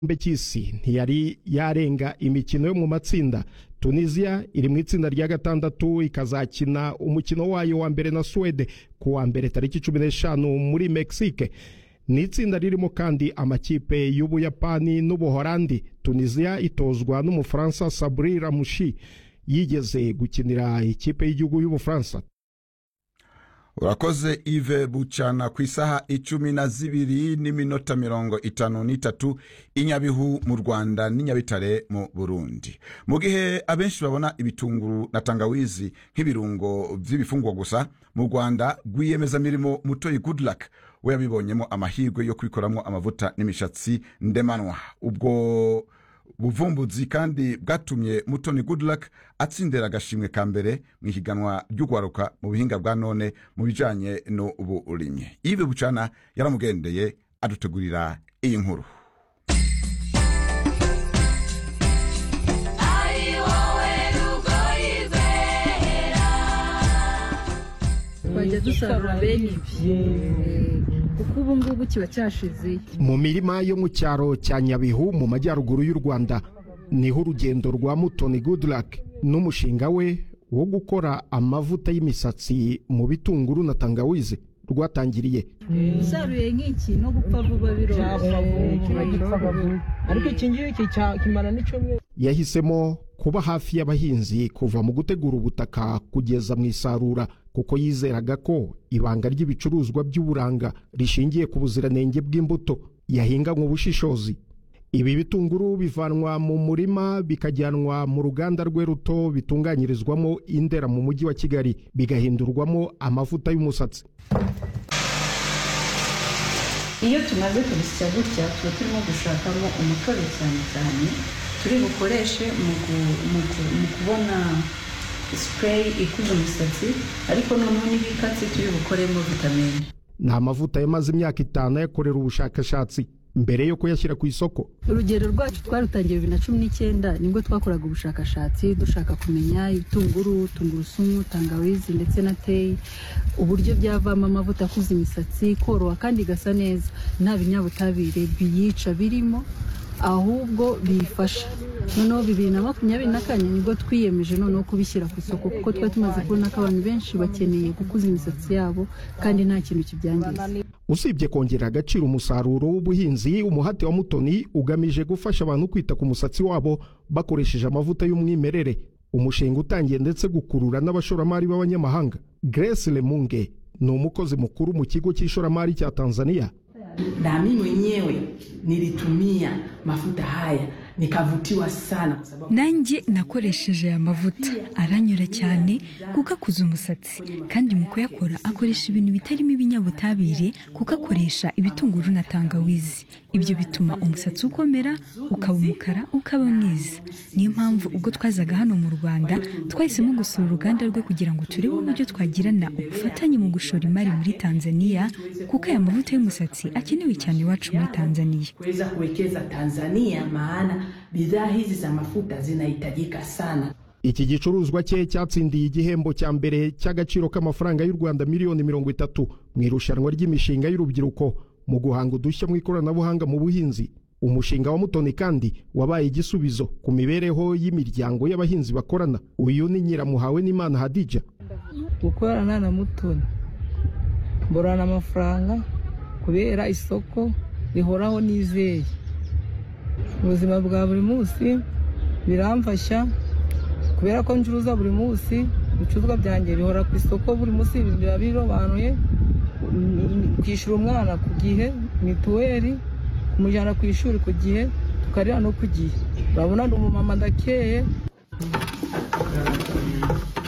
gikombe cy'isi ntiyari yarenga imikino yo mu matsinda tunisiya iri mu itsinda rya gatandatu ikazakina umukino wayo wa mbere na suwede ku wa mbere tariki cumi n'eshanu muri mexique ni itsinda ririmo kandi amakipe y'ubuyapani n'ubuholandi tunisiya itozwa n'umufaransa sabri ramushi yigeze gukinira ikipe y'igihugu y'ubufaransa urakoze ive bucana ku isaha icumi na zibiri n'iminota mirongo itanu n'itatu inyabihu mu rwanda n'inyabitare mu burundi mu gihe abenshi babona ibitunguru na tangawizi nk'ibirungo by'ibifungwa gusa mu rwanda rwiyemezamirimo mutoyi goodluck we yabibonyemo amahirwe yo kubikoramo amavuta n'imishatsi ndemanwa ubwo buvumbuzi kandi bwatumye mutoni goodluck atsindira agashimwe ka mbere mu ihiganwa ry'ugwaruka mu buhinga bwa none mu bijyanye n'uburimyi ibi bucana yaramugendeye adutegurira iyi nkuru ari wowe rugoyizera twajya dusarura bene ibi kuko ubu ngubu kiba cyashizeyo mu mirima yo mu cyaro cya nyabihu mu majyaruguru y'u rwanda niho urugendo rwa mutoni goodluck n'umushinga we wo gukora amavuta y'imisatsi mu bitunguru na tangawizi rwatangiriye usaruye nk'iki no gupfa vuba biroroshye kiba gipfa vuba ariko iki ngiki cya- kimara n'icyumweru yahisemo kuba hafi y'abahinzi kuva mu gutegura ubutaka kugeza mu isarura kuko yizeraga ko ibanga ry'ibicuruzwa by'uburanga rishingiye ku buziranenge bw'imbuto yahinganywe ubushishozi ibi bitunguru bivanwa mu murima bikajyanwa mu ruganda rwe ruto bitunganyirizwamo indera mu mujyi wa kigali bigahindurwamo amavuta y'umusatsi iyo tumaze kubisya gutya tuba turimo gushakamo umutobe cyane cyane turi bukoreshe mu gu- mu gu- mu kubona sipureyi ikuza umusatsi ariko noneho n'ibikatsi turi bukoremo vitamine ni amavuta yamaze imyaka itanu ayakorera ubushakashatsi mbere yo kuyashyira ku isoko urugero rwacu twarutangiye bibiri na cumi n'icyenda nibwo twakoraga ubushakashatsi dushaka kumenya ibitunguru tungurusumu tangawizi ndetse na teyi uburyo byavamo amavuta akuza imisatsi koroha kandi igasa neza nta binyabutabire biyica birimo ahubwo biyifasha noneho bibiri na makumyabiri na kane nibwo twiyemeje noneho kubishyira ku isoko kuko twari tumaze kubona ko abantu benshi bakeneye gukuza imisatsi yabo kandi nta kintu kibyangiza usibye kongerera agaciro umusaruro w'ubuhinzi umuhate wa mutoni ugamije gufasha abantu kwita ku musatsi wabo bakoresheje amavuta y'umwimerere umushinga utangiye ndetse gukurura n'abashoramari b'abanyamahanga grace lemunge ni umukozi mukuru mu kigo cy'ishoramari cya tanzania na mimi mwenyewe nilitumia mafuta haya nikavutiwa sana kwa sababu nanjye nakoresheje aya mavuta aranyura cyane kuko akuza umusatsi kandi mu kuyakora akoresha ibintu bitarimo ibinyabutabire kuko akoresha ibitunguru na tangawizi ibyo bituma umusatsi ukomera ukaba umukara ukaba mwiza niyo mpamvu ubwo twazaga hano mu rwanda twahisemo gusura uruganda rwe kugira ngo turebe uburyo twagirana ubufatanye mu gushora imari muri tanzania kuko aya mavuta y'umusatsi akenewe cyane iwacu muri tanzania kuweza kuwekeza Tanzania, maana bidhaa hizi za mafuta zinahitajika sana. iki gicuruzwa cye cyatsindiye igihembo cya mbere cy'agaciro k'amafaranga y'u rwanda miliyoni mirongo itatu mu irushanwa ry'imishinga y'urubyiruko mu guhanga udushya mu ikoranabuhanga mu buhinzi umushinga wa mutoni kandi wabaye igisubizo ku mibereho y'imiryango y'abahinzi bakorana uyu ni nyiramuhawe n'imana hadija gukorana na mutoni mborana amafaranga kubera isoko rihoraho nizeye ubuzima bwa buri munsi biramfasha kubera ko ncuruza buri munsi ibicuruzwa byanjye bihora ku isoko buri munsi biba birobanuye kwishyura umwana ku gihe mituweli kumujyana ku ishuri ku gihe tukarira no ku gihe urabona ni umumama ndakeye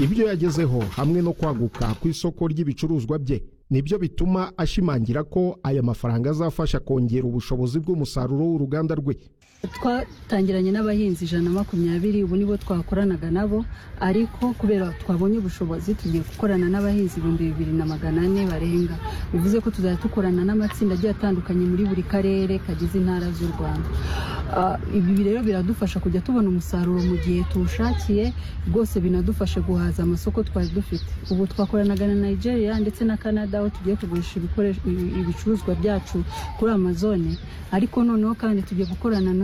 ibyo yagezeho hamwe no kwaguka ku isoko ry'ibicuruzwa bye nibyo bituma ashimangira ko aya mafaranga azafasha kongera ubushobozi bw'umusaruro w'uruganda rwe twatangiranye n'abahinzi ijana na makumyabiri ubu nibo twakoranaga nabo ariko kubera twabonye ubushobozi tugiye gukorana n'abahinzi ibihumbi bibiri na magana ane barenga bivuze ko tuzajya dukorana n'amatsinda agiye atandukanye muri buri karere kagize intara z'u rwanda Ah, ibi rero biradufasha kujya tubona umusaruro mu gihe tuwushakiye rwose binadufasha guhaza amasoko twari dufite ubu twakoranaga na nigeria ndetse na canada aho tugiye kugurisha ibikoresho- ibicuruzwa byacu kuri amazone ariko noneho kandi tugiye gukorana na